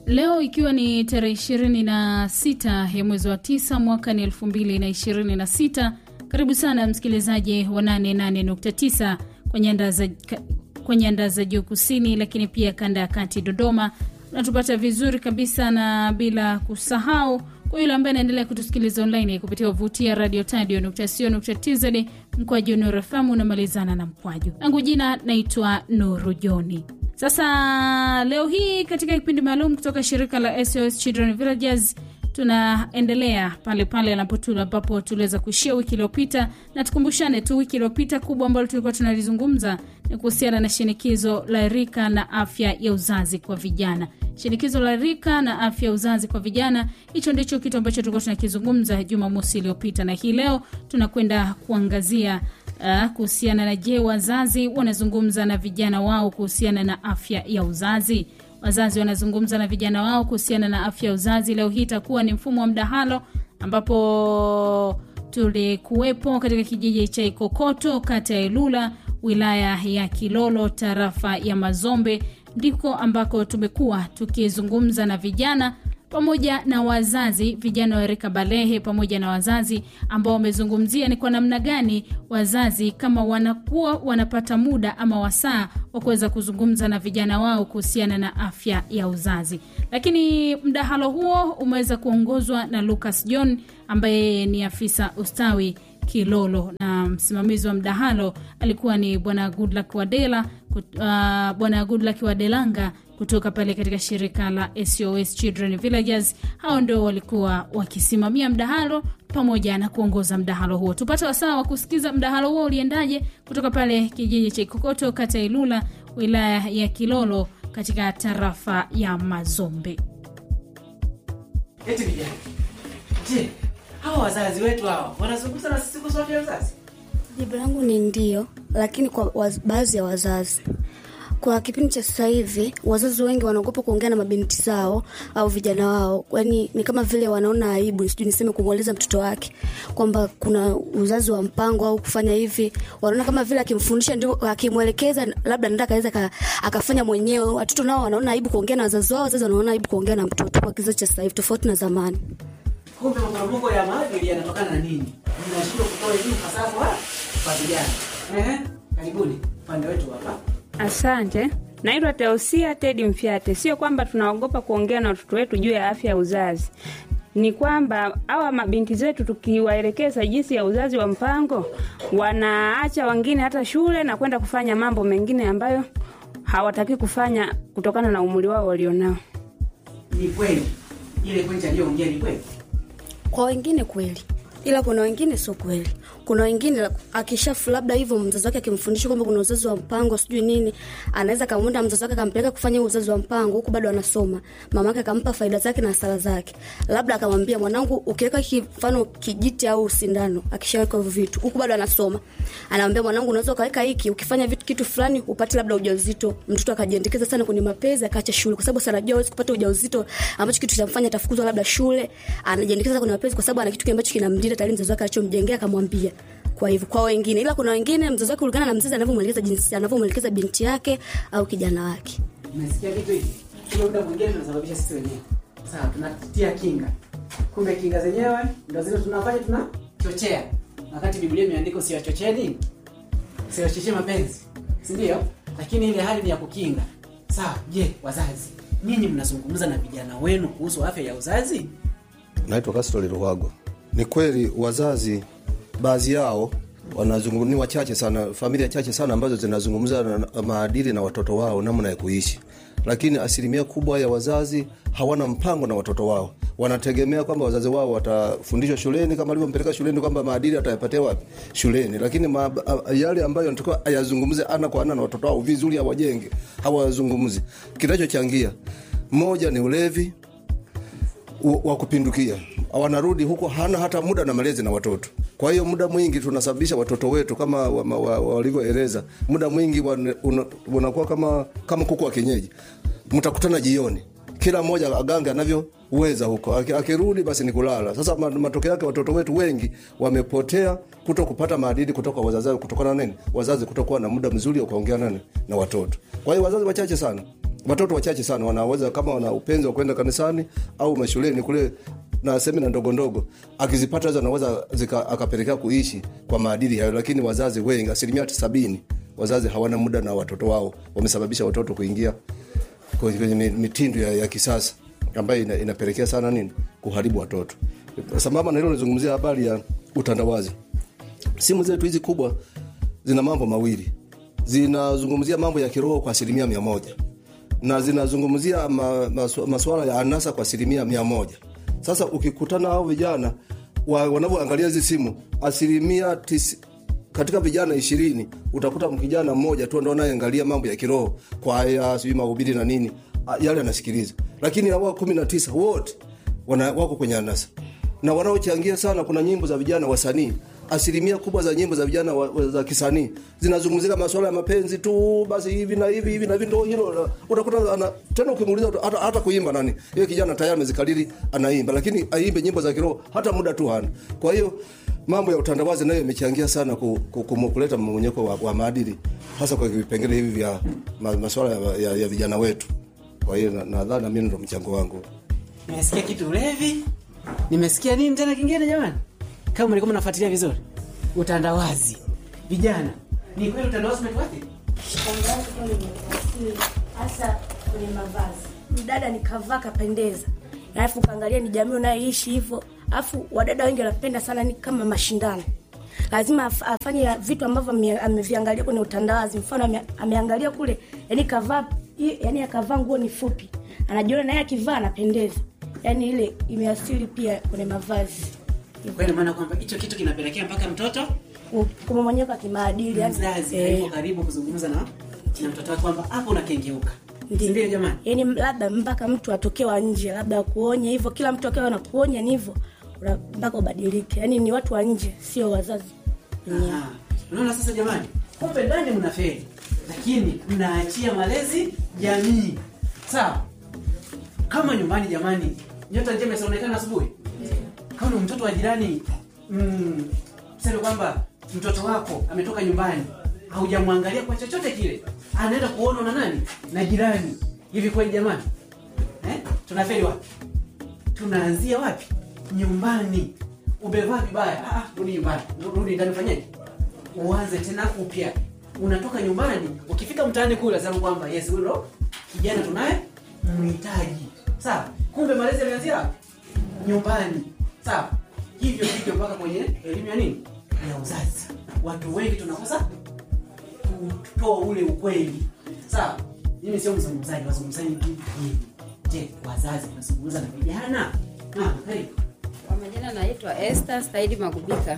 Leo ikiwa ni tarehe ishirini na sita ya mwezi wa tisa mwaka ni elfu mbili na ishirini na sita. Karibu sana msikilizaji wa 88.9 kwenye anda za kwenye anda za juu kusini, lakini pia kanda ya kati Dodoma, unatupata vizuri kabisa, na bila kusahau kwa yule ambaye anaendelea kutusikiliza online kupitia wavuti ya radio tadio.co.tz mkwaju Nuru FM unamalizana na mkwaju langu. Jina naitwa Nuru Joni. Sasa leo hii katika kipindi maalum kutoka shirika la SOS Children Villages tunaendelea pale pale ambapo tuliweza kuishia wiki iliyopita, na tukumbushane tu, wiki iliyopita kubwa ambalo tulikuwa tunalizungumza ni kuhusiana na shinikizo la rika na afya ya uzazi kwa vijana. Shinikizo la rika na afya ya uzazi kwa vijana, hicho ndicho kitu ambacho tulikuwa tunakizungumza Jumamosi iliyopita, na hii leo tunakwenda kuangazia uh, kuhusiana na je, wazazi wanazungumza na vijana wao kuhusiana na afya ya uzazi wazazi wanazungumza na vijana wao kuhusiana na afya ya uzazi. Leo hii itakuwa ni mfumo wa mdahalo, ambapo tulikuwepo katika kijiji cha Ikokoto, kata ya Ilula, wilaya ya Kilolo, tarafa ya Mazombe, ndiko ambako tumekuwa tukizungumza na vijana pamoja na wazazi, vijana wa rika balehe pamoja na wazazi ambao wamezungumzia ni kwa namna gani wazazi kama wanakuwa wanapata muda ama wasaa wa kuweza kuzungumza na vijana wao kuhusiana na afya ya uzazi. Lakini mdahalo huo umeweza kuongozwa na Lucas John ambaye ni afisa ustawi Kilolo, na msimamizi wa mdahalo alikuwa ni bwana Goodluck Wadela, uh, bwana Goodluck Wadelanga kutoka pale katika shirika la SOS Children Villages. Hao ndio walikuwa wakisimamia mdahalo pamoja na kuongoza mdahalo huo. Tupate wasaa wa kusikiza mdahalo huo uliendaje kutoka pale kijiji cha Ikokoto, kata ya Ilula, wilaya ya Kilolo, katika tarafa ya Mazombe. Eti vijana, je, hawa wazazi wetu hawa wanazungumza na sisi kuhusu afya ya uzazi? Jibu langu ni ndio, lakini kwa baadhi ya wazazi kwa kipindi cha sasa hivi wazazi wengi wanaogopa kuongea na mabinti zao au vijana wao, yani ni kama vile wanaona aibu, sijui niseme, kumweleza mtoto wake kwamba kuna uzazi wa mpango au kufanya hivi. Wanaona kama vile akimfundisha, ndio akimwelekeza, labda ndio akaweza akafanya mwenyewe. Watoto nao wanaona aibu kuongea na wazazi wao, wazazi wanaona aibu kuongea na mtoto, kwa kizazi cha sasa hivi, tofauti na zamani. Kumbe maporomoko ya maadili yanatokana na nini? Mnashindwa kutoa elimu fasaha kwa vijana. Ehe, karibuni upande wetu hapa. Asante. Naitwa Teosia Tedi Mfyate. Sio kwamba tunaogopa kuongea na watoto wetu juu ya afya ya uzazi, ni kwamba hawa mabinti zetu tukiwaelekeza jinsi ya uzazi wa mpango, wanaacha wengine hata shule na kwenda kufanya mambo mengine ambayo hawataki kufanya kutokana na umri wao walionao. Ni kweli ile pointi aliyoongea ni kweli, kwa wengine kweli, ila kuna wengine sio kweli kuna wengine akishafu labda hivyo mzazi wake akimfundisha kwamba kuna uzazi wa mpango sijui nini, anaweza kamwenda mzazi wake akampeleka kufanya uzazi wa mpango, huku bado anasoma. Mama yake akampa faida zake na hasara zake, labda akamwambia mwanangu, ukiweka mfano kijiti au sindano, akishaweka hivyo vitu, huku bado anasoma, anamwambia mwanangu, unaweza ukaweka hiki, ukifanya vitu kitu fulani upate labda ujauzito. Mtoto akajiendekeza sana kwenye mapenzi, akaacha shule, kwa sababu sanajua hawezi kupata ujauzito ambacho kitu chamfanya atafukuzwa labda shule. Anajiendekeza kwenye mapenzi kwa sababu ana kitu ambacho kinamlinda tayari mzazi wake alichomjengea, akamwambia kwa hivyo kwa wengine, ila kuna wengine mzazi wake kulingana na mzazi anavyomwelekeza jinsi anavyomwelekeza binti yake au kijana wake. Umesikia kitu hiki? Kile muda mwingine tunasababisha sisi wenyewe. Sawa, tunatia kinga. Kumbe kinga zenyewe ndio zile tunafanya tunachochea. Wakati Biblia imeandika usiwachocheni, usiwachochee mapenzi. Si ndio? Lakini ile hali ni ya kukinga. Sawa, je, wazazi, ninyi mnazungumza na vijana wenu kuhusu afya ya uzazi? Naitwa Kastori Ruhago. Ni kweli wazazi baadhi yao wanazungumza, ni wachache sana, familia chache sana ambazo zinazungumza na maadili na watoto wao, namna ya kuishi, lakini asilimia kubwa ya wazazi hawana mpango na watoto wao. Wanategemea kwamba wazazi wao watafundishwa shuleni, kama alivyompeleka shuleni, kwamba maadili atayapatia wapi? Shuleni. Lakini ma, yale ambayo anatakiwa ayazungumze ana kwa ana na watoto wao vizuri, awajenge, hawazungumzi. Kinachochangia moja ni ulevi wa kupindukia, wanarudi huko, hana hata muda na malezi na watoto. Kwa hiyo muda mwingi tunasababisha watoto wetu kama walivyoeleza, wa, wa, muda mwingi unakuwa kama kama kuku wa kienyeji. Mtakutana jioni, kila mmoja agange anavyoweza huko, akirudi basi ni kulala. Sasa matokeo yake watoto wetu wengi wamepotea kuto kupata maadili kutoka wazazi, kutokana nini? Wazazi kutokuwa na muda mzuri wa kuongea nani na watoto. Kwa hiyo wazazi wachache sana watoto wachache sana wanaweza kama wana upenzi wa kwenda kanisani au mashuleni kule na semina ndogo ndogo akizipata hizo anaweza zika- akapelekea kuishi kwa maadili hayo lakini wazazi wengi asilimia sabini wazazi hawana muda na watoto wao wamesababisha watoto kuingia kwenye kwenye mi- mitindo ya, ya kisasa ambayo ina, inapelekea sana nini kuharibu watoto sambamba na hilo nizungumzia habari ya utandawazi simu zetu hizi kubwa zina mambo mawili zinazungumzia mambo ya kiroho kwa asilimia mia moja na zinazungumzia ma, masu, masuala ya anasa kwa asilimia mia moja sasa ukikutana hao vijana wa, wanavyoangalia hizi simu asilimia tisi, katika vijana ishirini utakuta kijana mmoja tu ndo anayeangalia mambo ya kiroho kwaya sijui mahubiri na nini a- yale anasikiliza lakini hawa kumi na tisa wote wana, wako kwenye anasa na wanaochangia sana kuna nyimbo za vijana wasanii asilimia kubwa za nyimbo za vijana wa, wa, za kisanii zinazungumzia masuala ya mapenzi tu basi hivi na hivi hivi na hivi ndo hilo utakuta ana, tena ukimuuliza hata, hata kuimba nani yeye kijana tayari amezikariri anaimba lakini aimbe nyimbo za kiroho hata muda tu hana kwa hiyo mambo ya utandawazi nayo imechangia sana ku, ku, ku, kuleta mmonyeko wa, wa maadili hasa kwa vipengele hivi vya ma, masuala ya, ya, ya vijana wetu kwa hiyo nadhani na, nadhani mimi ndo mchango wangu nimesikia kitu ulevi nimesikia nini tena kingine jamani kama mlikuwa mnafuatilia vizuri utandawazi vijana ni kweli utandawazi umetuathiri hasa kwenye mavazi mdada nikavaa kapendeza alafu ukaangalia ni jamii unayoishi hivyo alafu wadada wengi wanapenda sana ni kama mashindano lazima af- afanye vitu ambavyo ame- ameviangalia kwenye utandawazi mfano ame, ameangalia kule yani kavaa i- yani akavaa nguo ni fupi anajiona naye akivaa anapendeza yani ile imeasiri pia kwenye mavazi kwa ina maana kwamba hicho kitu kinapelekea mpaka mtoto kumomonyeka kimaadili yani, mzazi eh, hayuko karibu kuzungumza na na mtoto wake kwamba hapo unakengeuka Ndiyo. ndio jamani yani labda mpaka mtu atokewa nje labda akuonye hivyo kila mtu akiwa anakuonya ni hivyo una- mpaka ubadilike yani ni watu wa nje sio wazazi wenyewe Aha. unaona sasa jamani kumbe ndani mnafeli lakini mnaachia malezi jamii sawa kama nyumbani jamani nyota njema isaonekana asubuhi kama ni mtoto wa jirani mm, seme kwamba mtoto wako ametoka nyumbani haujamwangalia kwa chochote kile anaenda kuona na nani na jirani hivi kweli jamani eh? tunafeli wapi tunaanzia wapi nyumbani umevaa vibaya ah, ah, rudi nyumbani rudi ndani ufanyeje uanze tena upya unatoka nyumbani ukifika mtaani kule sema kwamba yes huyo ndo kijana tunaye mhitaji sawa kumbe malezi yalianzia wapi? nyumbani sawa hivyo hivyo mpaka kwenye elimu ya nini ya uzazi watu wengi tunakosa kutoa ule ukweli sawa mimi sio mzungumzaji wazungumzaji ni nyinyi je wazazi tunazungumza na vijana Ah, karibu Kwa majina naitwa Esther Staidi Magubika.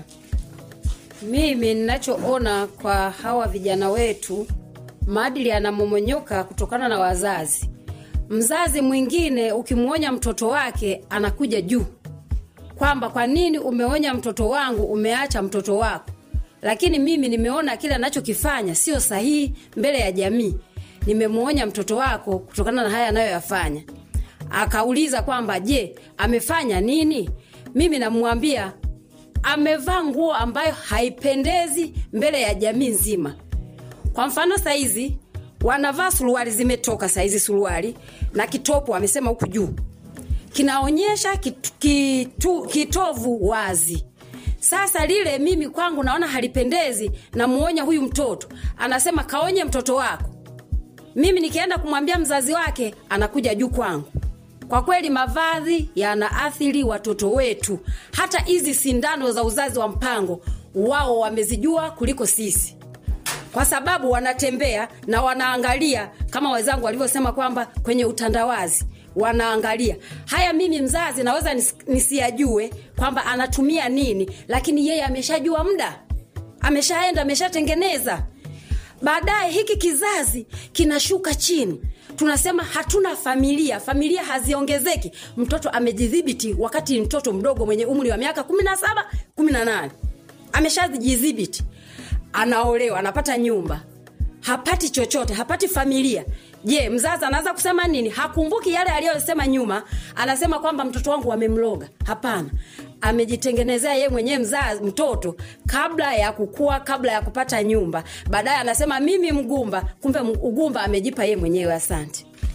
Mimi ninachoona kwa hawa vijana wetu, maadili yanamomonyoka kutokana na wazazi. Mzazi mwingine ukimwonya mtoto wake anakuja juu kwamba kwa nini umeonya mtoto wangu, umeacha mtoto wako. Lakini mimi nimeona kile anachokifanya sio sahihi mbele ya jamii. Nimemwonya mtoto wako kutokana na haya anayoyafanya. Akauliza kwamba je, amefanya nini? Mimi namwambia amevaa nguo ambayo haipendezi mbele ya jamii nzima. Kwa mfano saizi wanavaa suruali zimetoka saizi suruali na kitopu amesema huku juu kinaonyesha kitu, kitu, kitovu wazi. Sasa lile mimi kwangu naona halipendezi, namuonya huyu mtoto, anasema kaonye mtoto wako. Mimi nikienda kumwambia mzazi wake, anakuja juu kwangu. Kwa kweli mavazi yanaathiri watoto wetu. Hata hizi sindano za uzazi wa mpango wao wamezijua kuliko sisi kwa sababu wanatembea na wanaangalia kama wenzangu walivyosema kwamba kwenye utandawazi wanaangalia haya. Mimi mzazi naweza nis, nisiyajue kwamba anatumia nini, lakini yeye ameshajua muda, ameshaenda, ameshatengeneza. Baadaye hiki kizazi kinashuka chini, tunasema hatuna familia, familia haziongezeki. Mtoto amejidhibiti wakati mtoto mdogo mwenye umri wa miaka kumi na saba kumi na nane ameshajidhibiti anaolewa anapata nyumba hapati chochote hapati familia je mzazi anaweza kusema nini hakumbuki yale aliyosema nyuma anasema kwamba mtoto wangu wamemloga hapana amejitengenezea yeye mwenyewe mzazi mtoto kabla ya kukua kabla ya kupata nyumba baadaye anasema mimi mgumba kumbe ugumba amejipa yeye mwenyewe asante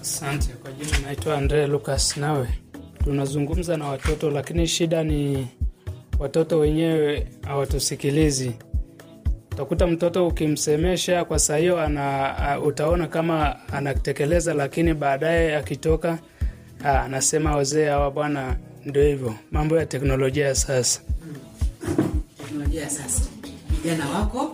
Asante. Kwa jina naitwa Andre Lucas. Nawe tunazungumza na watoto, lakini shida ni watoto wenyewe hawatusikilizi. Utakuta mtoto ukimsemesha kwa saa hiyo ana uh, utaona kama anatekeleza, lakini baadaye akitoka uh, anasema wazee hawa bwana, ndio hivyo mambo ya teknolojia ya sasa. teknolojia ya sasa vijana wako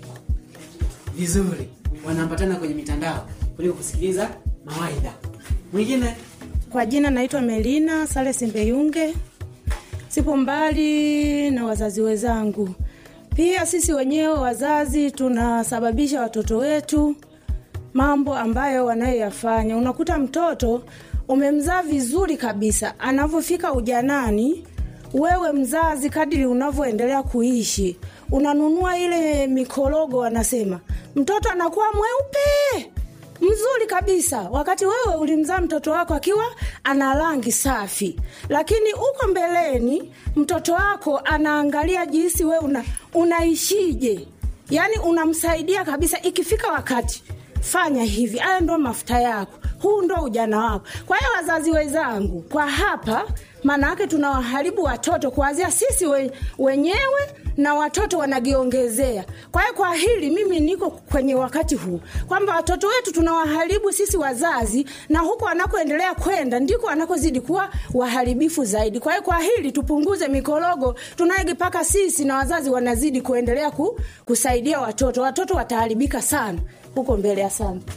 vizuri wanaambatana kwenye mitandao kuliko kusikiliza mawaidha mwingine Kwa jina naitwa Melina Sale Simbeyunge, sipo mbali na wazazi wenzangu. Pia sisi wenyewe wazazi tunasababisha watoto wetu mambo ambayo wanayoyafanya. Unakuta mtoto umemzaa vizuri kabisa, anavyofika ujanani, wewe mzazi, kadiri unavyoendelea kuishi, unanunua ile mikorogo, wanasema mtoto anakuwa mweupe mzuri kabisa, wakati wewe ulimzaa mtoto wako akiwa ana rangi safi, lakini uko mbeleni mtoto wako anaangalia jinsi wewe una, unaishije, yaani unamsaidia kabisa. Ikifika wakati fanya hivi, haya ndo mafuta yako, huu ndo ujana wako. Kwa hiyo wazazi wenzangu, kwa hapa maana yake tunawaharibu watoto kuanzia sisi we, wenyewe na watoto wanajiongezea. Kwa hiyo kwa hili mimi niko kwenye wakati huu kwamba watoto wetu tunawaharibu sisi wazazi, na huko wanakoendelea kwenda ndiko wanakozidi kuwa waharibifu zaidi. Kwa hiyo kwa hili tupunguze mikorogo tunayojipaka sisi, na wazazi wanazidi kuendelea ku, kusaidia watoto. Watoto wataharibika sana huko mbele. Asante.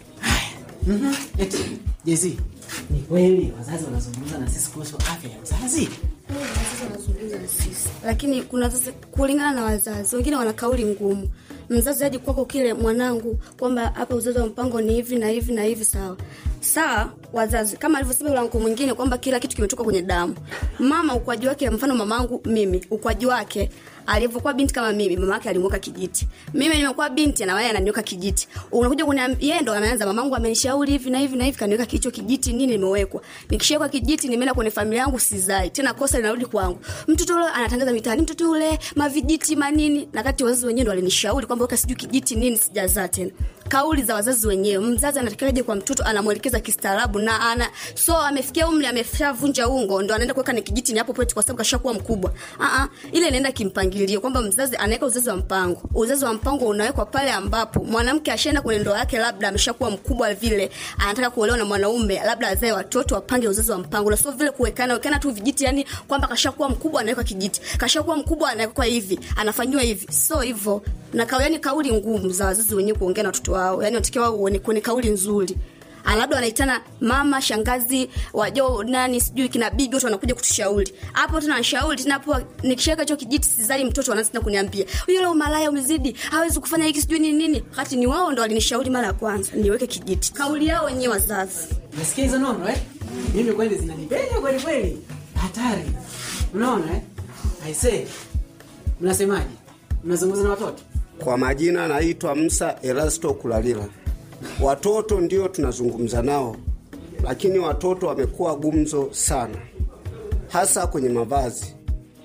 mm-hmm. eti jezi ni kweli wazazi wanazungumza na sisi kuhusu afya ya uzazi wanazungumza na sisi lakini kuna wazazi kulingana na wazazi wengine wana kauli ngumu mzazi aje kwako kile mwanangu kwamba hapa uzazi wa mpango ni hivi na hivi na hivi sawa sawa wazazi kama alivyosema yule wangu mwingine kwamba kila kitu kimetoka kwenye damu mama ukwaji wake mfano mamangu mimi ukwaji wake alivyokuwa binti kama mimi mama yake alimweka kijiti mimi nimekuwa binti na yeye ananiweka kijiti unakuja kuniambia yeye ndo anaanza mamangu amenishauri hivi na hivi na hivi kaniweka kicho kijiti nini nimewekwa nikishawekwa kijiti nimeenda kwenye familia yangu sizai tena kosa linarudi kwangu mtoto yule anatangaza mitaani mtoto yule mavijiti manini na kati wazazi wenyewe ndo walinishauri kwamba weka sijui kijiti nini sijazaa tena kauli za wazazi wenyewe mzazi anatakaje kwa mtoto anamwelekeza kistaarabu na ana so amefikia umri ameshavunja ungo ndo anaenda kuweka ni kijiti ni hapo pote kwa sababu kashakuwa mkubwa uh-uh, ile inaenda kimpangilio kwamba mzazi anaweka uzazi wa mpango uzazi wa mpango unawekwa pale ambapo mwanamke ashaenda kwenye ndoa yake labda ameshakuwa mkubwa vile anataka kuolewa na mwanaume labda azae watoto wapange uzazi wa mpango na sio vile kuwekana wekana tu vijiti yani kwamba kashakuwa mkubwa anaweka kijiti kashakuwa mkubwa anawekwa hivi anafanyiwa hivi so hivyo na kauli yani kauli ngumu za wazazi wenyewe kuongea na watoto wao yani watakiwa uone kwenye kauli nzuri Ah, labda wanaitana mama shangazi wajo nani sijui kina bibi wote wanakuja kutushauri hapo tena nashauri tena hapo nikishaweka hicho kijiti sizali mtoto wanaanza tena kuniambia yule umalaya umezidi hawezi kufanya hiki sijui nini nini wakati ni wao ndo walinishauri mara ya kwanza niweke kijiti kauli yao wenyewe wazazi nasikia hizo nono eh? mimi kweli zinanipenya kweli kweli hatari unaona eh? aisee mnasemaje mnazungumza na watoto Kwa majina naitwa Musa Erasto Kulalila. Watoto ndio tunazungumza nao, lakini watoto wamekuwa gumzo sana, hasa kwenye mavazi.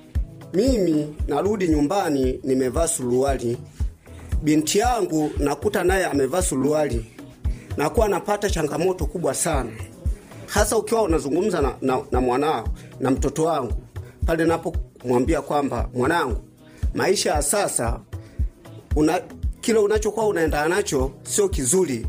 Mimi narudi nyumbani nimevaa suruali, binti yangu nakuta naye amevaa suruali, nakuwa napata changamoto kubwa sana, hasa ukiwa unazungumza na, na, na mwanao na mtoto wangu pale napomwambia kwamba mwanangu, maisha ya sasa una, kile unachokuwa unaendana nacho sio kizuri,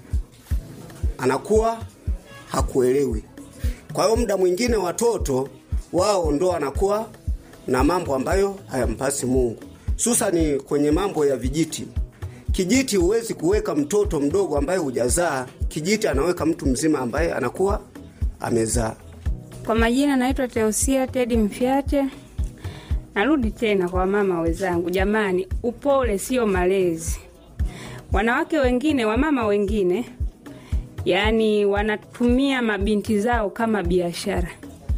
anakuwa hakuelewi. Kwa hiyo muda mwingine watoto wao ndo wanakuwa na mambo ambayo hayampasi Mungu, susani kwenye mambo ya vijiti. Kijiti huwezi kuweka mtoto mdogo ambaye hujazaa, kijiti anaweka mtu mzima ambaye anakuwa amezaa. Kwa majina naitwa Teosia Tedi Mfyate. Narudi tena kwa mama wenzangu, jamani, upole sio malezi. Wanawake wengine, wamama wengine, yaani wanatumia mabinti zao kama biashara,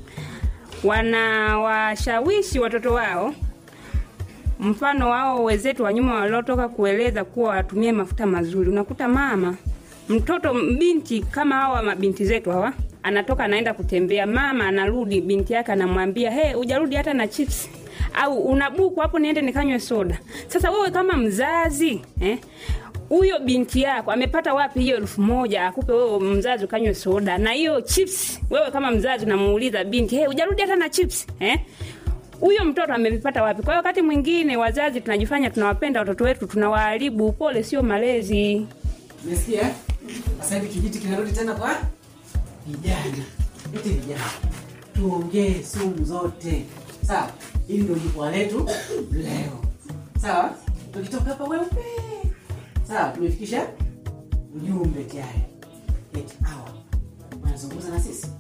wanawashawishi watoto wao mfano wao wenzetu wa nyuma waliotoka kueleza kuwa watumie mafuta mazuri. Unakuta mama mtoto binti kama hawa mabinti zetu hawa, anatoka anaenda kutembea, mama anarudi, binti yake anamwambia he, ujarudi hata na chips au unabuku hapo, niende nikanywe soda. Sasa wewe kama mzazi eh, huyo binti yako amepata wapi hiyo elfu moja akupe wewe mzazi ukanywe soda na hiyo chips wewe kama mzazi unamuuliza binti hey, ujarudi hata na chips eh? huyo mtoto amevipata wapi kwa hiyo wakati mwingine wazazi tunajifanya tunawapenda watoto wetu tunawaharibu pole sio malezi Umesikia? eh? Sasa hivi kijiti kinarudi tena kwa vijana. Eti vijana. Tuongee sumu zote. Sawa? Hili ndio jukwaa letu leo. Sawa? Tukitoka hapa weupe. Sawa, tumefikisha ujumbe tayari. Eti hawa wanazungumza na sisi.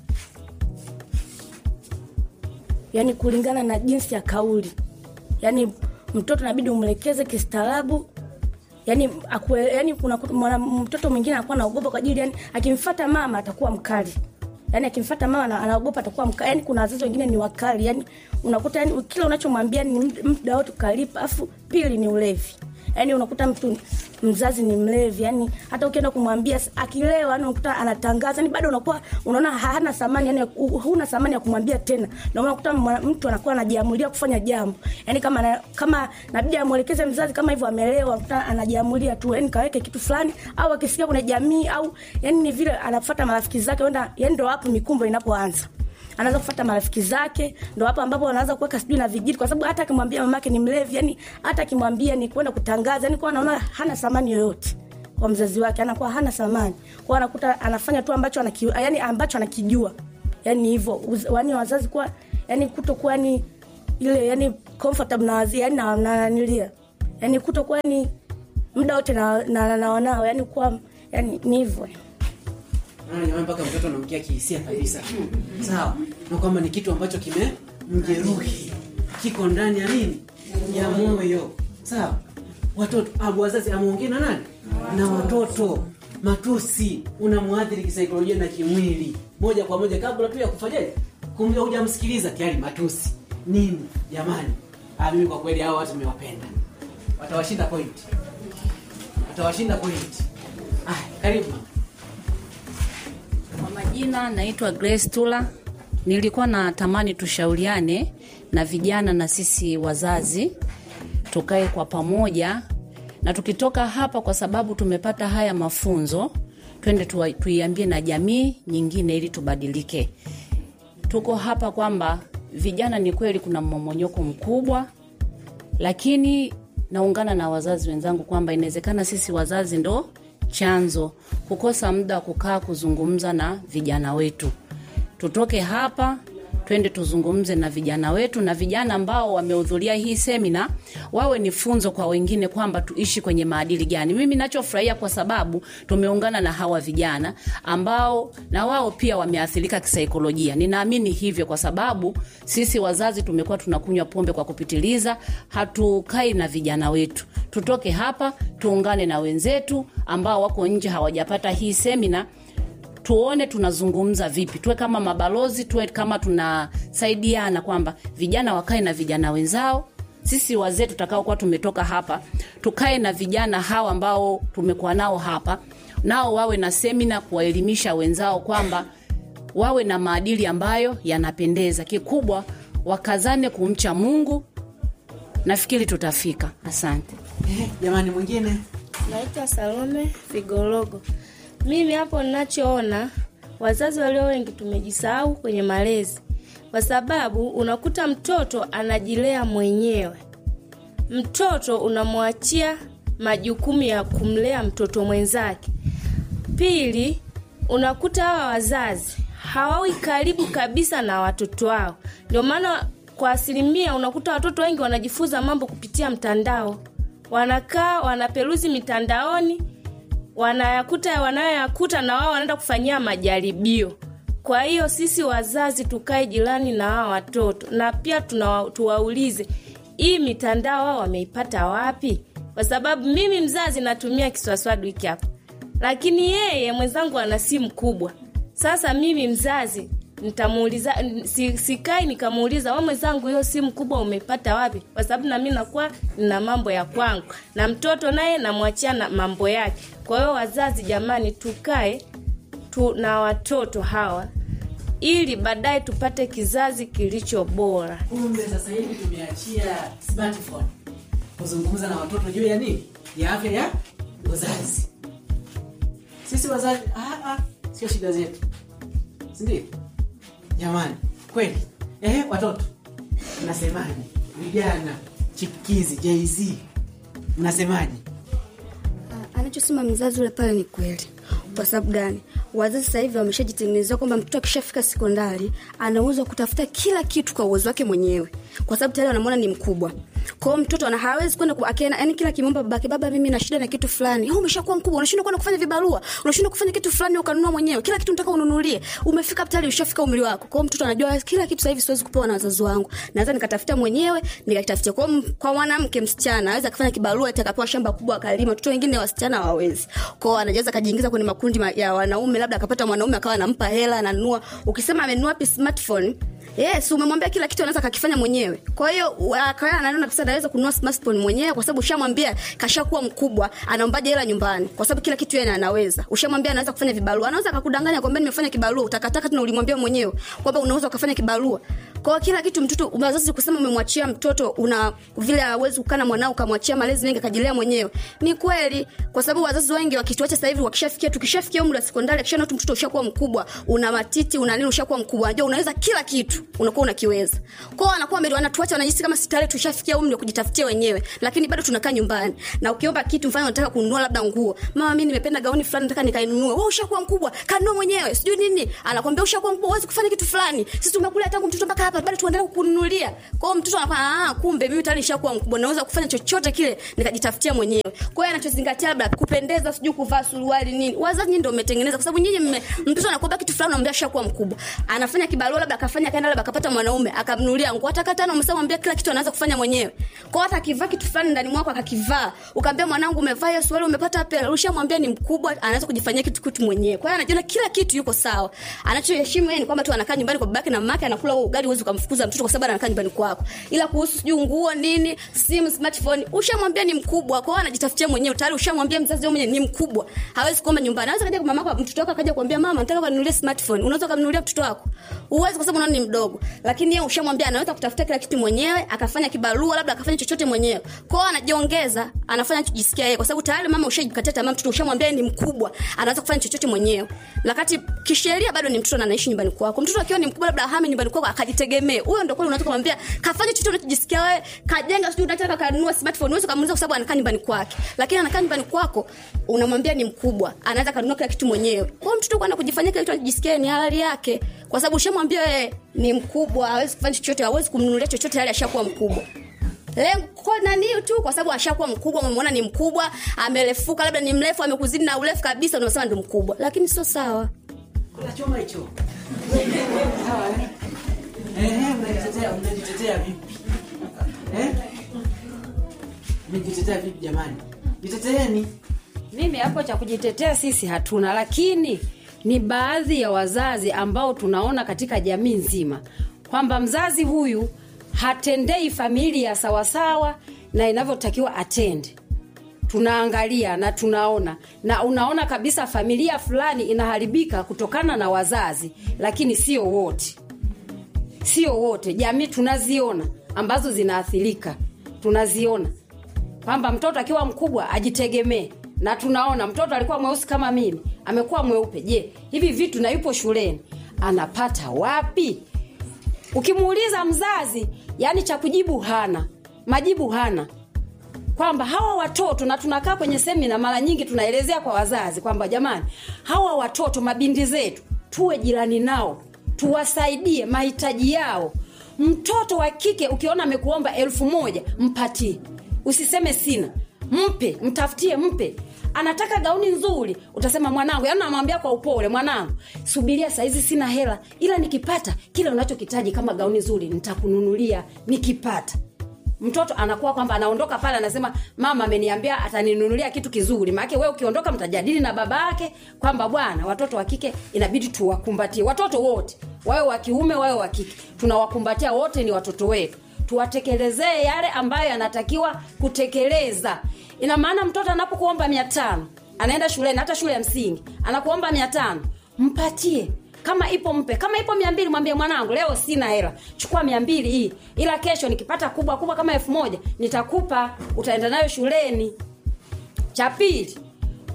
yani kulingana na jinsi ya kauli yani mtoto nabidi umlekeze kistaarabu yani, akue, yani kuna mwana, mtoto mwingine anakuwa naogopa kwa ajili yani akimfata mama atakuwa mkali yani akimfata mama ana- anaogopa atakuwa mkali yani kuna wazazi wengine ni wakali yani unakuta yani kila unachomwambia ni md- muda wote ukalipa afu pili ni ulevi yani unakuta mtu mzazi ni mlevi yani hata ukienda kumwambia s- akilewa yani unakuta anatangaza yani bado unakuwa unaona hana thamani yani hu- huna thamani ya kumwambia tena ndio maana unakuta mwa- mtu anakuwa anajiamulia kufanya jambo yani kama na, kama nabidi amwelekeze mzazi kama hivyo amelewa unakuta anajiamulia tu yani kaweke kitu fulani au akisikia kuna jamii au yani ni vile anafuata marafiki zake wenda yani ndo hapo mikumbo inapoanza anaanza kufuata marafiki zake ndo hapo ambapo anaanza kuweka sijui na vijiti kwa sababu hata akimwambia mamake ni mlevi yani hata akimwambia ni kwenda kutangaza yani kwa anaona hana thamani yoyote kwa mzazi wake anakuwa hana thamani kwa anakuta anafanya tu ambacho anaki, yani ambacho anakijua yani hivyo Uz- yani wazazi kuwa yani kutokuwa ni ile yani comfortable na wazi yani na na nanilia yani kutokuwa ni muda wote na na, na, na wanao yani kuwa yani ni hivyo Unaona jamani, mpaka mtoto anamkia kihisia kabisa. Sawa, na kwamba ni kitu ambacho kimemjeruhi, kiko ndani ya nini, ya moyo. Sawa, watoto abu wazazi amuongee na nani? Na watoto. Matusi unamwadhiri kisaikolojia na kimwili moja kwa moja, kabla tu ya kufanyaje, kumbe hujamsikiliza tayari matusi nini. Jamani, ah, mimi kwa kweli hao watu nimewapenda, watawashinda point, watawashinda point. Ah, karibu mama. Kwa majina naitwa Grace Tula. Nilikuwa natamani tushauriane na vijana na sisi wazazi, tukae kwa pamoja na tukitoka hapa, kwa sababu tumepata haya mafunzo, twende tuwa- tuiambie na jamii nyingine ili tubadilike. Tuko hapa kwamba vijana, ni kweli kuna mmomonyoko mkubwa, lakini naungana na wazazi wenzangu kwamba inawezekana sisi wazazi ndo chanzo kukosa muda wa kukaa kuzungumza na vijana wetu. Tutoke hapa twende tuzungumze na vijana wetu, na vijana ambao wamehudhuria hii semina wawe ni funzo kwa wengine kwamba tuishi kwenye maadili gani. Mimi nachofurahia kwa sababu tumeungana na hawa vijana ambao na wao pia wameathirika kisaikolojia. Ninaamini hivyo kwa sababu sisi wazazi tumekuwa tunakunywa pombe kwa kupitiliza, hatukai na vijana wetu. Tutoke hapa tuungane na wenzetu ambao wako nje hawajapata hii semina tuone tunazungumza vipi, tuwe kama mabalozi, tuwe kama tunasaidiana kwamba vijana wakae na vijana wenzao. Sisi wazee tutakaokuwa tumetoka hapa tukae na vijana hawa ambao tumekuwa nao hapa, nao wawe na semina kuwaelimisha wenzao kwamba wawe na maadili ambayo yanapendeza. Kikubwa wakazane kumcha Mungu. Nafikiri tutafika. Asante. Eh, jamani mwingine Naitwa Salome Figologo. Mimi hapo ninachoona, wazazi walio wengi tumejisahau kwenye malezi, kwa sababu unakuta mtoto anajilea mwenyewe. Mtoto unamwachia majukumu ya kumlea mtoto mwenzake. Pili, unakuta hawa wazazi hawawi karibu kabisa na watoto wao, ndio maana kwa asilimia unakuta watoto wengi wanajifunza mambo kupitia mtandao, wanakaa wanaperuzi mitandaoni, wanayakuta wanayoyakuta na wao wanaenda kufanyia majaribio. Kwa hiyo sisi wazazi tukae jirani na hawa watoto na pia tunawa, tuwaulize hii mitandao wao wameipata wapi, kwa sababu mimi mzazi natumia kiswaswadu hiki hapa, lakini yeye mwenzangu ana simu kubwa. Sasa mimi mzazi nitamuuliza si, sikai nikamuuliza wa mwenzangu hiyo simu kubwa umeipata wapi kwa sababu nami nakuwa na mambo ya kwangu na mtoto naye namwachia na mambo yake kwa hiyo wazazi jamani tukae tu na watoto hawa ili baadaye tupate kizazi kilicho bora kumbe sasa hivi tumeachia smartphone kuzungumza na watoto juu ya nini ya afya ya uzazi sisi wazazi ah, ah, sio shida zetu sindio jamani kweli Ehe, watoto mnasemaje vijana chipukizi jz mnasemaje anachosema mzazi ule pale ni kweli kwa sababu gani wazazi sasa hivi wameshajitengenezea kwamba mtoto akishafika sekondari ana uwezo wa kutafuta kila kitu kwa uwezo wake mwenyewe kwa sababu tayari wanamwona ni mkubwa kwao mtoto ana hawezi kwenda ku- akienda yani kila kimomba babake baba mimi na shida na kitu fulani "Oh, umeshakuwa mkubwa unashindwa kwenda kufanya vibarua unashindwa kufanya kitu fulani ukanunua mwenyewe kila kitu nataka ununulie umefika tayari ushafika umri wako kwao mtoto anajua kila kitu sasa hivi siwezi kupewa na wazazi wangu naweza nikatafuta mwenyewe nikakitafutia kwa, kwa mwanamke msichana aweza akafanya kibarua ati akapewa shamba kubwa akalima watoto wengine wasichana hawawezi kwao anaweza akajiingiza kwenye makundi ma- ya wanaume labda akapata mwanaume akawa anampa hela ananunua ukisema amenunua pi smartphone yes umemwambia kila kitu anaweza kakifanya mwenyewe kwa hiyo akawa anaona kabisa anaweza kununua smartphone mwenyewe kwa sababu ushamwambia kashakuwa mkubwa anaombaje hela nyumbani kwa sababu kila kitu yeye anaweza ushamwambia anaweza kufanya vibarua anaweza akakudanganya kwamba nimefanya kibarua utakataka tena ulimwambia mwenyewe kwamba unaweza ukafanya kibarua kwa hiyo kila kitu mtoto wazazi kusema umemwachia mtoto una vile hawezi kukaa na mwanao ukamwachia malezi mengi akajilea mwenyewe ni kweli kwa sababu wazazi wengi wakituacha sasa hivi wakishafikia tukishafikia umri wa sekondari akishaona tu mtoto ushakuwa mkubwa una matiti una nini ushakuwa mkubwa unajua unaweza kila kitu unakuwa unakiweza kwao anakuwa mbele wanatuacha wanajisi kama sitare tushafikia umri wa kujitafutia wenyewe lakini bado tunakaa nyumbani na ukiomba kitu mfano unataka kununua labda nguo mama mimi nimependa gauni fulani nataka nikainunue wewe ushakuwa mkubwa kanunua mwenyewe sijui nini anakwambia ushakuwa mkubwa huwezi kufanya kitu fulani sisi tumekulea tangu mtoto mpaka hapa bado tuendelee kukununulia kwao mtoto anakuwa ah kumbe mimi tayari nishakuwa mkubwa naweza kufanya chochote kile nikajitafutia mwenyewe kwa hiyo anachozingatia labda kupendeza sijui kuvaa suruali nini wazazi nyinyi ndio mmetengeneza kwa sababu nyinyi mme- mtoto anakuomba kitu fulani unamwambia shakuwa mkubwa anafanya kibarua labda akafanya kaenda labda akapata mwanaume akamnunulia nguo hata katano umeshamwambia kila kitu anaweza kufanya mwenyewe kwa hata akivaa kitu fulani ndani mwako akakivaa ukamwambia mwanangu umevaa hiyo suruali umepata pela ushamwambia ni mkubwa anaweza kujifanyia kitu kitu mwenyewe kwa hiyo anajiona kila kitu yuko sawa anachoheshimu yeye ni kwamba tu anakaa nyumbani kwa babake na mamake anakula huo ugali huwezi ukamfukuza mtoto kwa sababu anakaa nyumbani kwako ila kuhusu sijui nguo nini simu smartphone ushamwambia ni mkubwa kwa hiyo anajitafutia mwenyewe tayari ushamwambia mzazi wewe mwenyewe ni mkubwa hawezi kuomba nyumbani anaweza kaja kwa mamako mtoto wako akaja kuambia mama nataka kanunulie smartphone unaweza kumnunulia mtoto wako uwezi kwa sababu unaona ni mdogo lakini yeye ushamwambia anaweza kutafuta kila kitu mwenyewe akafanya kibarua labda akafanya chochote mwenyewe kwa hiyo anajiongeza anafanya kujisikia yeye kwa sababu tayari mama ushajikatia tamaa mtoto ushamwambia yeye ni mkubwa anaweza kufanya chochote mwenyewe lakati kisheria bado ni mtoto na anaishi nyumbani kwako mtoto akiwa ni mkubwa labda ahame nyumbani kwako akajitegemee huyo ndio kweli unaweza kumwambia kafanye chochote unachojisikia wewe kajenga sijui unataka kanunua smartphone uweze kumuuliza kwa sababu anakaa nyumbani kwake lakini anakaa nyumbani kwako unamwambia ni mkubwa anaweza kanunua kila kitu mwenyewe kwa hiyo mtoto kwenda kujifanyia kila kitu anajisikia ni halali yake kwa sababu ushamwambia yeye ni mkubwa hawezi kufanya chochote hawezi kumnunulia chochote hali ashakuwa mkubwa lengo nani tu kwa sababu ashakuwa mkubwa umemwona ni mkubwa amerefuka labda ni mrefu amekuzidi na urefu kabisa unasema ndo mkubwa lakini sio sawa kuna choma hicho Sawa, eh? Ehe, mnajitetea mnajitetea vipi Eh? mnajitetea vipi jamani jiteteeni mimi hapo cha kujitetea sisi hatuna lakini ni baadhi ya wazazi ambao tunaona katika jamii nzima kwamba mzazi huyu hatendei familia sawasawa na inavyotakiwa atende tunaangalia na tunaona na unaona kabisa familia fulani inaharibika kutokana na wazazi lakini sio wote sio wote jamii tunaziona ambazo zinaathirika tunaziona kwamba mtoto akiwa mkubwa ajitegemee na tunaona mtoto alikuwa mweusi kama mimi amekuwa mweupe je hivi vitu na yupo shuleni anapata wapi ukimuuliza mzazi yani cha kujibu hana majibu hana kwamba hawa watoto na tunakaa kwenye semina mara nyingi tunaelezea kwa wazazi kwamba jamani hawa watoto mabindi zetu tuwe jirani nao tuwasaidie mahitaji yao mtoto wa kike ukiona amekuomba elfu moja mpatie usiseme sina mpe mtafutie mpe anataka gauni nzuri utasema mwanangu yani namwambia kwa upole mwanangu subiria saizi sina hela ila nikipata kile unachokitaji kama gauni nzuri nitakununulia nikipata mtoto anakuwa kwamba anaondoka pale anasema mama ameniambia ataninunulia kitu kizuri maake we ukiondoka mtajadili na baba yake kwamba bwana watoto wa kike inabidi tuwakumbatie watoto wote wawe wa kiume wawe wa kike tunawakumbatia wote ni watoto wetu tuwatekelezee yale ambayo yanatakiwa kutekeleza ina maana mtoto anapokuomba mia tano anaenda shuleni hata shule ya msingi anakuomba mia tano mpatie kama ipo mpe kama ipo mia mbili mwambie mwanangu leo sina hela chukua mia mbili hii ila kesho nikipata kubwa kubwa kama elfu moja nitakupa utaenda nayo shuleni cha pili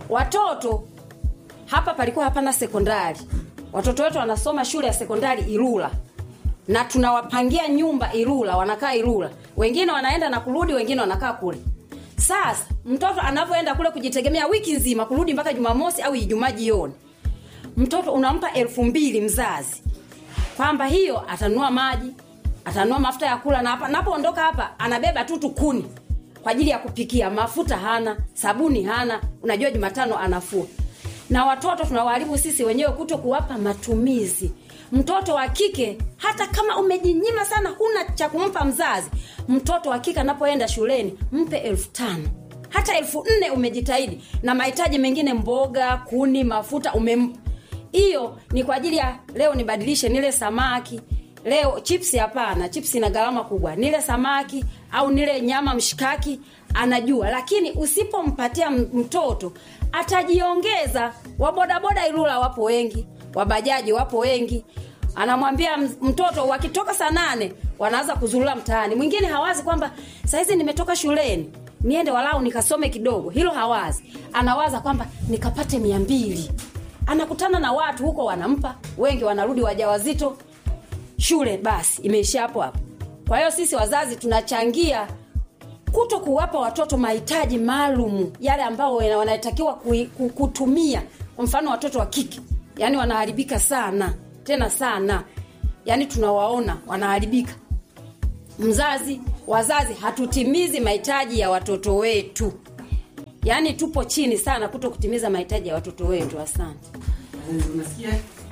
watoto hapa palikuwa hapana sekondari watoto wetu wanasoma shule ya sekondari irula na tunawapangia nyumba irula wanakaa irula wengine wanaenda na kurudi wengine wanakaa kule sasa mtoto anavyoenda kule kujitegemea wiki nzima kurudi mpaka jumamosi au ijumaa jioni mtoto unampa elfu mbili mzazi kwamba hiyo atanunua maji atanunua mafuta ya kula na hapa napoondoka hapa anabeba tu tukuni kwa ajili ya kupikia mafuta hana sabuni hana unajua jumatano anafua na watoto tunawaharibu sisi wenyewe kuto kuwapa matumizi mtoto wa kike hata kama umejinyima sana huna cha kumpa mzazi mtoto wa kike anapoenda shuleni mpe elfu tano hata elfu nne umejitahidi na mahitaji mengine mboga kuni mafuta umempa hiyo ni kwa ajili ya leo nibadilishe nile samaki leo chipsi hapana chipsi ina gharama kubwa nile samaki au nile nyama mshikaki anajua lakini usipompatia m- mtoto atajiongeza wabodaboda ilula wapo wengi wabajaji wapo wengi anamwambia m- mtoto wakitoka saa nane wanaanza kuzurula mtaani mwingine hawazi kwamba sahizi nimetoka shuleni niende walau nikasome kidogo hilo hawazi anawaza kwamba nikapate mia mbili anakutana na watu huko wanampa wengi wanarudi wajawazito shule basi imeishia hapo hapo kwa hiyo sisi wazazi tunachangia kuto kuwapa watoto mahitaji maalum yale ambao wana- wanatakiwa kui- ku- kutumia kwa mfano watoto wa kike yani wanaharibika sana tena sana yani tunawaona wanaharibika mzazi wazazi hatutimizi mahitaji ya watoto wetu yaani tupo chini sana kuto kutimiza mahitaji ya watoto wetu asante Wazazi, unasikia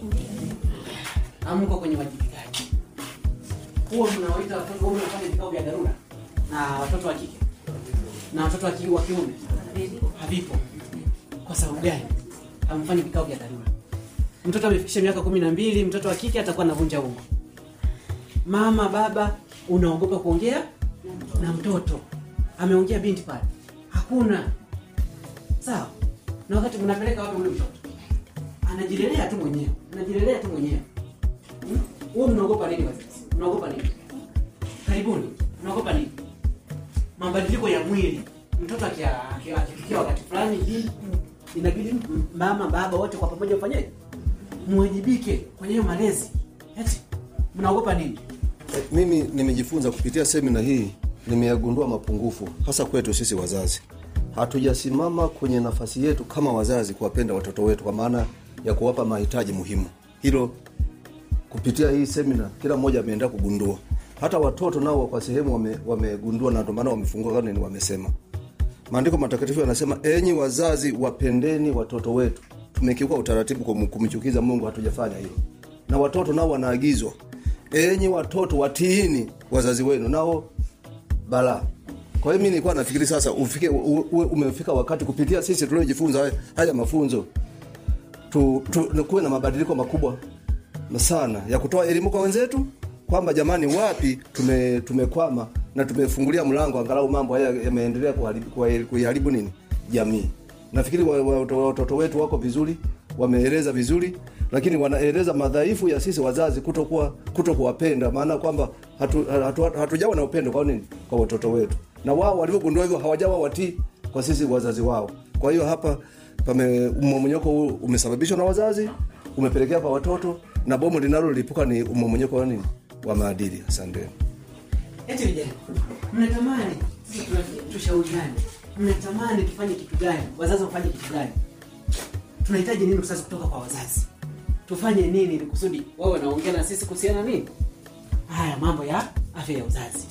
amko kwenye wajibikaji huo mnawaita watoto huo mnafanya vikao vya dharura na watoto wa kike na watoto wa ki- wa kiume havipo kwa sababu gani hamfanyi vikao vya dharura mtoto amefikisha miaka kumi na mbili mtoto wa kike atakuwa anavunja ungo mama baba unaogopa kuongea na mtoto ameongea binti pale hakuna sawa na wakati mnapeleka wapi ule mtoto anajilelea tu mwenyewe anajilelea tu mwenyewe Hmm? huo mnaogopa nini wazazi mnaogopa nini karibuni mnaogopa nini mabadiliko ya mwili mtoto akia- akia- akifikia wakati fulani hivi inabidi m- mama baba wote kwa pamoja mfanyeje muwajibike kwenye hiyo malezi eti mnaogopa nini Eh, mimi nimejifunza kupitia semina hii nimeyagundua mapungufu hasa kwetu sisi wazazi hatujasimama kwenye nafasi yetu kama wazazi kuwapenda watoto wetu kwa maana ya kuwapa mahitaji muhimu hilo kupitia hii semina kila mmoja ameenda kugundua hata watoto nao kwa sehemu wame- wamegundua na ndio maana wamefungua karne ni wamesema maandiko matakatifu yanasema enyi wazazi wapendeni watoto wetu tumekiuka utaratibu kum- kumchukiza mungu hatujafanya hilo na watoto nao wanaagizwa enyi watoto watiini wazazi wenu nao balaa kwa hiyo mi nilikuwa nafikiri sasa ufike u- uwe umefika wakati kupitia sisi tuliojifunza haya, haya mafunzo tu, tu, kuwe na mabadiliko makubwa sana ya kutoa elimu kwa wenzetu kwamba jamani wapi tume, tumekwama na tumefungulia mlango angalau mambo haya yameendelea kuharibu- kuha- kuiharibu nini jamii nafikiri wa- wa- watoto watoto wetu wako vizuri wameeleza vizuri lakini wanaeleza madhaifu ya sisi wazazi kutokuwa kuto kuwapenda maana kwamba hatujawa hatu, hatu, hatujawa na upendo kwa nini kwa watoto wetu na wao walivyogundua hivyo hawajawa watii kwa sisi wazazi wao kwa hiyo hapa pame mmomonyoko huu umesababishwa na wazazi umepelekea kwa watoto na bomu linalolipuka ni mmomonyoko wa nini wa maadili asanteni eti vijana mnatamani sasa tuna- tushauriane mnatamani tufanye kitu gani wazazi wafanye kitu gani tunahitaji nini sasa kutoka kwa wazazi tufanye nini ili kusudi wawe wanaongea na sisi kuhusiana nini haya mambo ya afya ya uzazi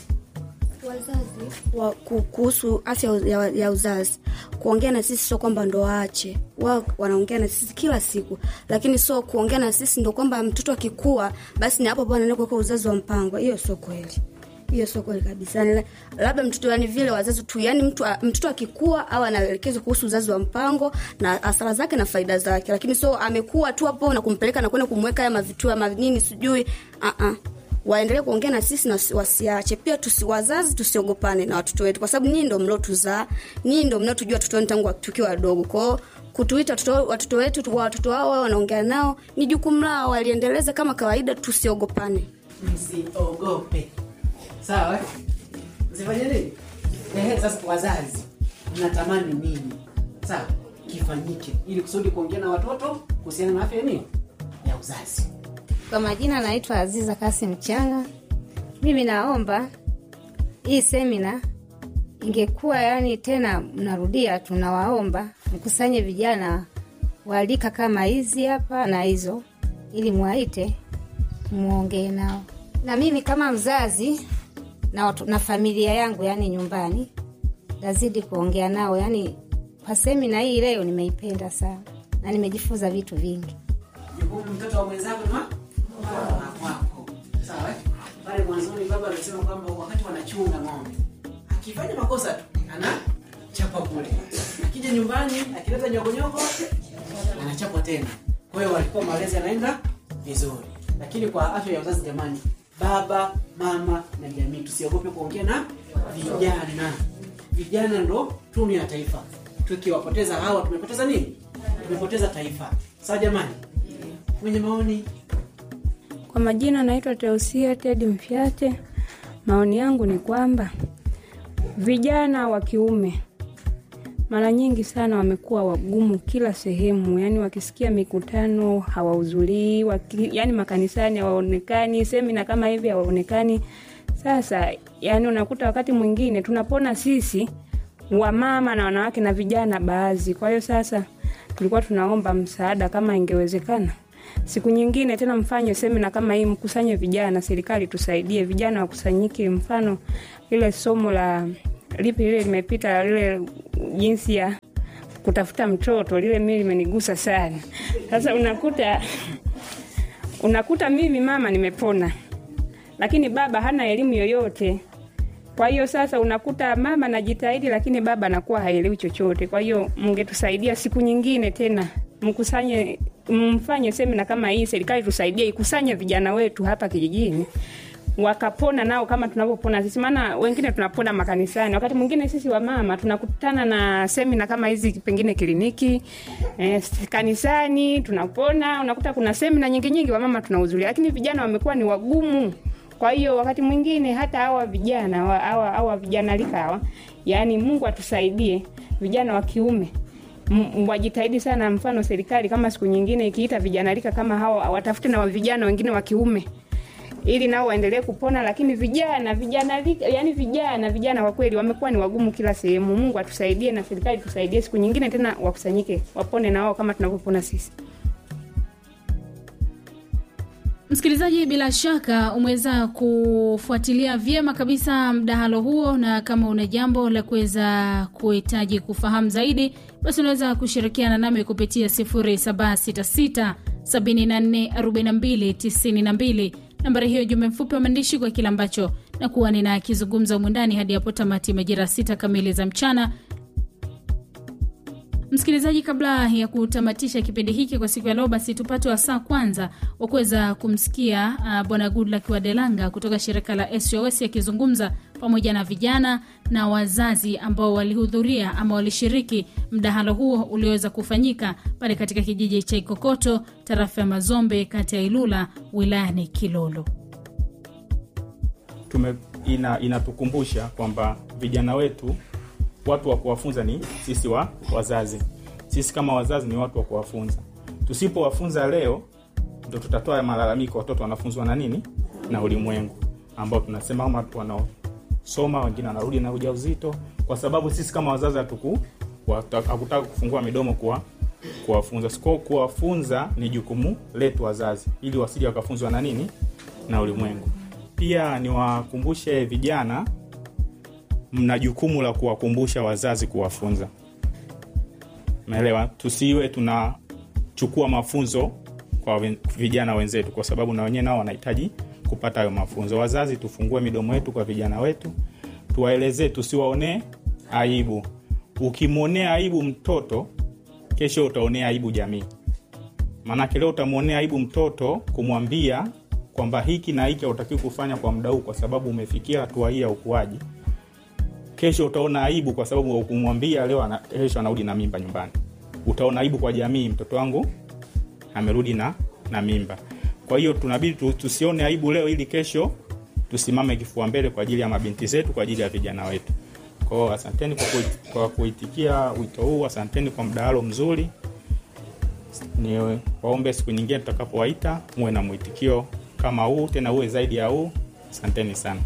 wazazi wa, ku- kuhusu afya ya, ya uzazi kuongea na sisi sio kwamba ndo waache wao wanaongea na sisi kila siku lakini sio kuongea na sisi ndo kwamba mtoto akikua basi ni hapo hapo anaenda kuweka uzazi wa mpango hiyo sio kweli hiyo sio kweli kabisa yani, labda mtoto yani vile wazazi tu yani mtu, mtoto akikua au anaelekezwa kuhusu uzazi wa mpango na hasara zake na faida zake lakini sio amekuwa tu hapo na kumpeleka na kwenda kumweka haya mavitua manini sijui uh-uh waendelee kuongea na sisi na wasi- wasiache pia tusi, wazazi tusiogopane na watoto wetu kwa sababu nyii ndo mliotuzaa nyii ndo mnaotujua watoto wenu tangu tukiwa wadogo kwao kutuita watoto watoto wetu tu- watoto wao wao wanaongea nao ni jukumu lao waliendeleza kama kawaida tusiogopane msiogope sawa eh? msifanye nini Ehe, sasa wazazi mnatamani nini sawa kifanyike ili kusudi kuongea na watoto kuhusiana na afya ya nini ya uzazi Kwa majina naitwa Aziza Kasim Changa. Mimi naomba hii semina ingekuwa yani tena, mnarudia, tunawaomba mkusanye vijana waalika kama hizi hapa na hizo, ili mwaite muongee nao, na mimi kama mzazi na, watu, na familia yangu yani nyumbani nazidi kuongea nao yani. Kwa semina hii leo nimeipenda sana na nimejifunza vitu vingi. jukumu mtoto wa mwenzako ni wa wa wako sawa eh? pale mwanzoni baba alisema kwamba wakati wanachunga ng'ombe akifanya makosa tu anachapa kule akija nyumbani akileta nyokonyoko anachapwa tena kwa hiyo walikuwa malezi yanaenda vizuri lakini kwa afya ya uzazi jamani baba mama na jamii tusiogope kuongea na vijana vijana ndo tunu ya taifa tukiwapoteza hawa tumepoteza nini tumepoteza taifa sawa jamani mwenye maoni Kwa majina naitwa Teusia Tedi Mfyate. Maoni yangu ni kwamba vijana wa kiume mara nyingi sana wamekuwa wagumu kila sehemu, yani wakisikia mikutano hawahudhurii, waki, yani makanisani hawaonekani, semina kama hivi hawaonekani. Sasa yani unakuta wakati mwingine tunapona sisi wamama na wanawake na vijana baadhi. Kwa hiyo sasa tulikuwa tunaomba msaada kama ingewezekana siku nyingine tena mfanye semina kama hii, mkusanye vijana, serikali tusaidie vijana wakusanyike. Mfano ile somo la lipi lile limepita, lile jinsi ya kutafuta mtoto, lile mimi limenigusa sana. Sasa unakuta unakuta mimi mama nimepona, lakini baba hana elimu yoyote. Kwa hiyo sasa unakuta mama najitahidi, lakini baba anakuwa haelewi chochote. Kwa hiyo mngetusaidia siku nyingine tena mkusanye mfanye semina kama hii, serikali tusaidie ikusanye vijana wetu hapa kijijini wakapona nao kama tunavyopona sisi, maana wengine tunapona makanisani, wakati mwingine sisi wamama tunakutana na semina kama hizi, pengine kliniki eh, kanisani tunapona. Unakuta kuna semina nyingi nyingi wamama tunahudhuria, lakini vijana wamekuwa ni wagumu. Kwa hiyo wakati mwingine hata hawa vijana hawa hawa vijana lika hawa, yani Mungu atusaidie vijana wa kiume M- wajitahidi sana. Mfano serikali kama siku nyingine ikiita vijana rika kama hawa, watafute na vijana wengine wa kiume ili nao waendelee kupona. Lakini vijana vijana rika, yani vijana vijana kwa kweli wamekuwa ni wagumu kila sehemu. Mungu atusaidie na serikali tusaidie, siku nyingine tena wakusanyike, wapone na wao kama tunavyopona sisi. Msikilizaji, bila shaka umeweza kufuatilia vyema kabisa mdahalo huo, na kama una jambo la kuweza kuhitaji kufahamu zaidi, basi unaweza kushirikiana nami kupitia 0766 744292 nambari hiyo, jumbe mfupi wa maandishi kwa kile ambacho nakuwa ninakizungumza humu ndani hadi hapo tamati majira sita kamili za mchana. Msikilizaji, kabla ya kutamatisha kipindi hiki kwa siku ya leo, basi tupate wasaa kwanza wa kuweza kumsikia uh, Bwana Goodluck wa Delanga kutoka shirika la SOS akizungumza pamoja na vijana na wazazi ambao walihudhuria ama walishiriki mdahalo huo ulioweza kufanyika pale katika kijiji cha Ikokoto, tarafa ya Mazombe, kati ya Ilula, wilayani Kilolo. tume ina, inatukumbusha kwamba vijana wetu watu wa kuwafunza ni sisi wa wazazi. Sisi kama wazazi ni watu wa kuwafunza. Tusipowafunza leo, ndo tutatoa malalamiko, watoto wanafunzwa na nini na ulimwengu, ambao tunasema kama watu wanaosoma, wengine wanarudi na ujauzito, kwa sababu sisi kama wazazi hatuku wata- hakutaka kufungua midomo kuwa kuwafunza. Siko kuwafunza ni jukumu letu wazazi, ili wasije wakafunzwa na nini na ulimwengu. Pia niwakumbushe vijana mna jukumu la kuwakumbusha wazazi kuwafunza. Umeelewa? Tusiwe tunachukua mafunzo kwa wen- vijana wenzetu, kwa sababu na wenyewe nao wanahitaji kupata hayo mafunzo. Wazazi, tufungue midomo yetu kwa vijana wetu, tuwaelezee, tusiwaonee aibu. Ukimwonea aibu mtoto, kesho utaonea aibu jamii. Maanake leo utamwonea aibu mtoto kumwambia kwamba hiki na hiki hautakiwi kufanya kwa muda huu, kwa sababu umefikia hatua hii ya ukuaji kesho utaona aibu kwa sababu ukumwambia leo ana, kesho anarudi na mimba nyumbani. Utaona aibu kwa jamii, mtoto wangu amerudi na, na mimba. Kwa hiyo tunabidi tu, tusione aibu leo ili kesho tusimame kifua mbele kwa ajili ya mabinti zetu, kwa ajili ya vijana wetu. kwao asanteni kwa, kuit, kwa kuitikia wito huu asanteni kwa mdahalo mzuri ni waombe siku nyingine tutakapowaita muwe na mwitikio kama huu tena uwe zaidi ya huu asanteni sana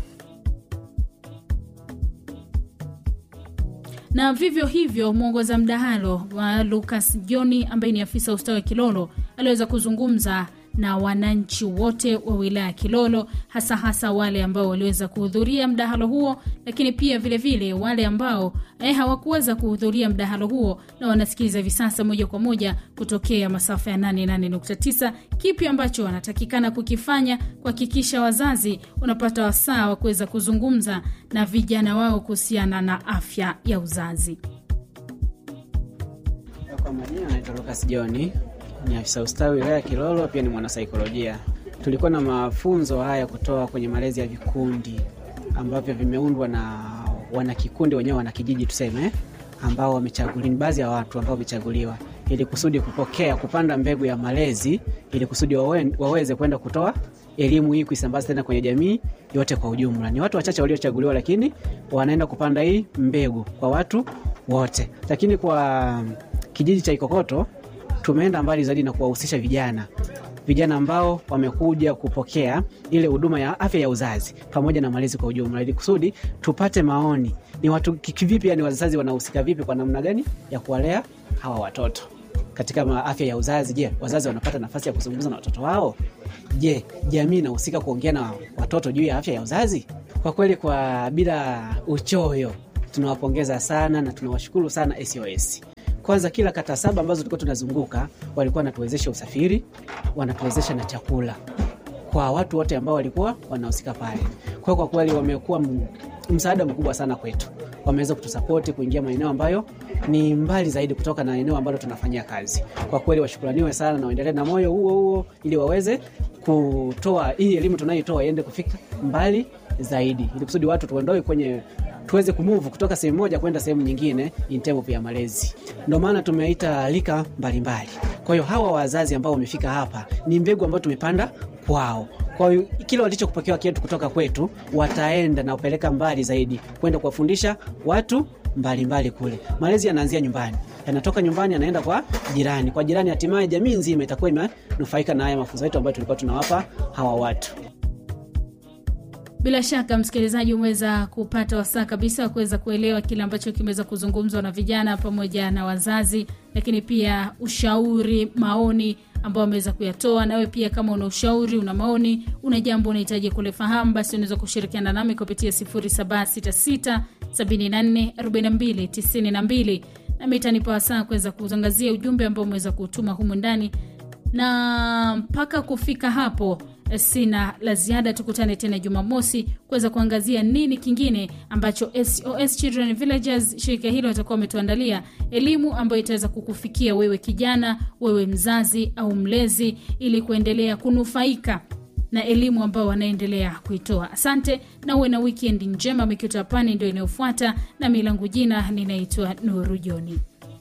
na vivyo hivyo mwongoza mdahalo wa Lucas Joni ambaye ni afisa ustawi wa Kilolo aliweza kuzungumza na wananchi wote wa wilaya ya Kilolo, hasa hasa wale ambao waliweza kuhudhuria mdahalo huo, lakini pia vilevile vile wale ambao eh, hawakuweza kuhudhuria mdahalo huo na wanasikiliza hivi sasa moja kwa moja kutokea masafa ya 88.9. Kipi ambacho wanatakikana kukifanya kuhakikisha wazazi wanapata wasaa wa kuweza kuzungumza na vijana wao kuhusiana na afya ya uzazi? Kwa majina naitwa Lucas John, ni afisa ustawi wilaya ya Kilolo, pia ni mwanasaikolojia. Tulikuwa na mafunzo haya kutoa kwenye malezi ya vikundi ambavyo vimeundwa na wanakikundi wenyewe, wanakijiji tuseme, ambao wamechaguliwa, ni baadhi ya watu ambao wamechaguliwa ili kusudi kupokea kupanda mbegu ya malezi ili kusudi wawe, waweze kwenda kutoa elimu hii kuisambaza tena kwenye jamii yote kwa ujumla. Ni watu wachache waliochaguliwa, lakini wanaenda kupanda hii mbegu kwa watu wote. Lakini kwa kijiji cha Ikokoto tumeenda mbali zaidi na kuwahusisha vijana vijana ambao wamekuja kupokea ile huduma ya afya ya uzazi pamoja na malezi kwa ujumla, ili kusudi tupate maoni ni watu kivipi, yani wazazi wanahusika vipi, kwa namna gani ya kuwalea hawa watoto katika afya ya uzazi. Je, wazazi wanapata nafasi ya kuzungumza na watoto wao? Je, jamii inahusika kuongea na watoto juu ya afya ya uzazi? Kwa kweli, kwa bila uchoyo, tunawapongeza sana na tunawashukuru sana SOS. Kwanza, kila kata saba ambazo tulikuwa tunazunguka walikuwa wanatuwezesha usafiri, wanatuwezesha na chakula kwa watu wote ambao walikuwa wanahusika pale. Kwa hiyo kwa kweli wamekuwa msaada mkubwa sana kwetu, wameweza kutusapoti kuingia maeneo ambayo ni mbali zaidi kutoka na eneo ambalo tunafanyia kazi. Kwa kweli washukuraniwe sana na waendelee na moyo huo huo, ili waweze kutoa hii elimu tunayoitoa iende kufika mbali zaidi, ili kusudi watu tuondoe kwenye tuweze kumove kutoka sehemu moja kwenda sehemu nyingine in terms ya malezi. Ndio maana tumeita rika mbalimbali. Kwa hiyo hawa wazazi ambao wamefika hapa ni mbegu ambayo tumepanda kwao. Kwa hiyo kile walichokupokea kietu kutoka kwetu wataenda na kupeleka mbali zaidi kwenda kuwafundisha watu mbalimbali mbali kule. Malezi yanaanzia nyumbani, yanatoka nyumbani yanaenda kwa jirani, kwa jirani, hatimaye jamii nzima itakuwa imenufaika na haya mafunzo yetu ambayo tulikuwa tunawapa hawa watu. Bila shaka msikilizaji, umeweza kupata wasaa kabisa wa kuweza kuelewa kile ambacho kimeweza kuzungumzwa na vijana pamoja na wazazi, lakini pia ushauri, maoni ambao wameweza kuyatoa. Nawe pia kama una ushauri, una maoni, una jambo unahitaji kulifahamu, basi unaweza kushirikiana nami kupitia 0766 74 42 92 nami itanipa wasaa kuweza kutangazia ujumbe ambao umeweza kutuma humu ndani, na mpaka kufika hapo sina la ziada. Tukutane tena Jumamosi kuweza kuangazia nini kingine ambacho SOS Children Villages, shirika hilo watakuwa wametuandalia elimu ambayo itaweza kukufikia wewe kijana, wewe mzazi au mlezi, ili kuendelea kunufaika na elimu ambayo wanaendelea kuitoa. Asante na uwe na weekend njema. Mikito Pani ndio inayofuata, na milangu jina ninaitwa Nuru Joni.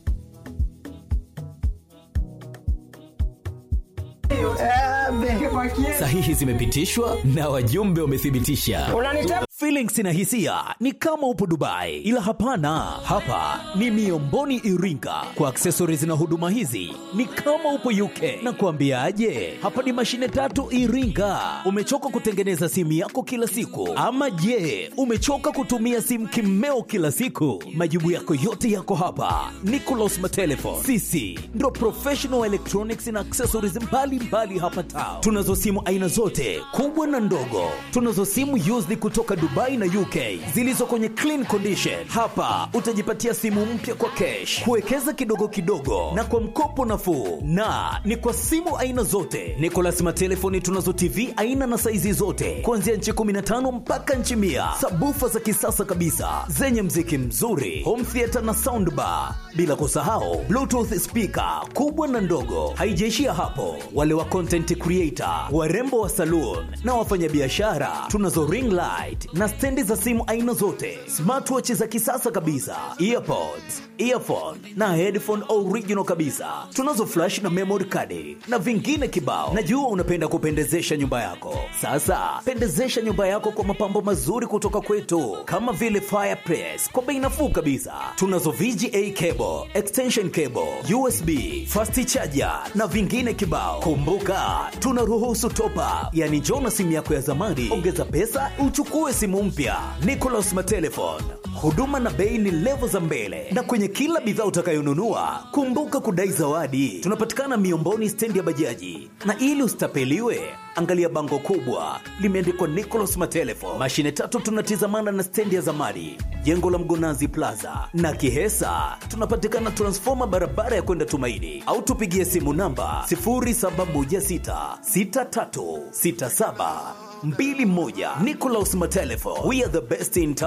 Sahihi zimepitishwa na wajumbe wamethibitisha. Feelings na hisia ni kama upo Dubai, ila hapana, hapa ni Miomboni Iringa. Kwa accessories na huduma hizi ni kama upo UK. Na kuambiaje, hapa ni mashine tatu Iringa. Umechoka kutengeneza simu yako kila siku, ama je, umechoka kutumia simu kimeo kila siku? Majibu yako yote yako hapa. Nicolas Matelefon, sisi ndo professional electronics na accessories mbalimbali mbali hapa town. Tunazo simu aina zote kubwa na ndogo, tunazo simu used kutoka Dubai na UK zilizo kwenye clean condition. Hapa utajipatia simu mpya kwa cash, kuwekeza kidogo kidogo na kwa mkopo nafuu, na ni kwa simu aina zote. Nicolas Matelefoni tunazo TV aina na saizi zote kuanzia nchi 15 mpaka nchi mia, sabufa za kisasa kabisa zenye mziki mzuri, home theater na soundbar, bila kusahau bluetooth speaker kubwa na ndogo. Haijaishia hapo, wale wa content creator, warembo wa saloon na wafanyabiashara tunazo ring light na na stendi za simu aina zote, smartwatch za kisasa kabisa, earpods, earphone na headphone original kabisa. Tunazo flash na memory card na vingine kibao. Najua unapenda kupendezesha nyumba yako. Sasa pendezesha nyumba yako kwa mapambo mazuri kutoka kwetu, kama vile fireplace kwa bei nafuu kabisa. Tunazo VGA cable, extension cable, USB, fast charger na vingine kibao. Kumbuka tunaruhusu top up, yani njoo na simu yako ya zamani, ongeza pesa uchukue simu mpya. Nicolas Matelefone, huduma na bei ni levo za mbele, na kwenye kila bidhaa utakayonunua kumbuka kudai zawadi. Tunapatikana Miomboni, stendi ya bajaji, na ili usitapeliwe angalia bango kubwa limeandikwa Nicolas Matelefone. Mashine tatu tunatizamana na stendi ya zamani, jengo la Mgonazi Plaza na Kihesa. Tunapatikana transfoma barabara ya kwenda Tumaini, au tupigie simu namba 0716636721. Nicolas Matelefone, we are the best in town.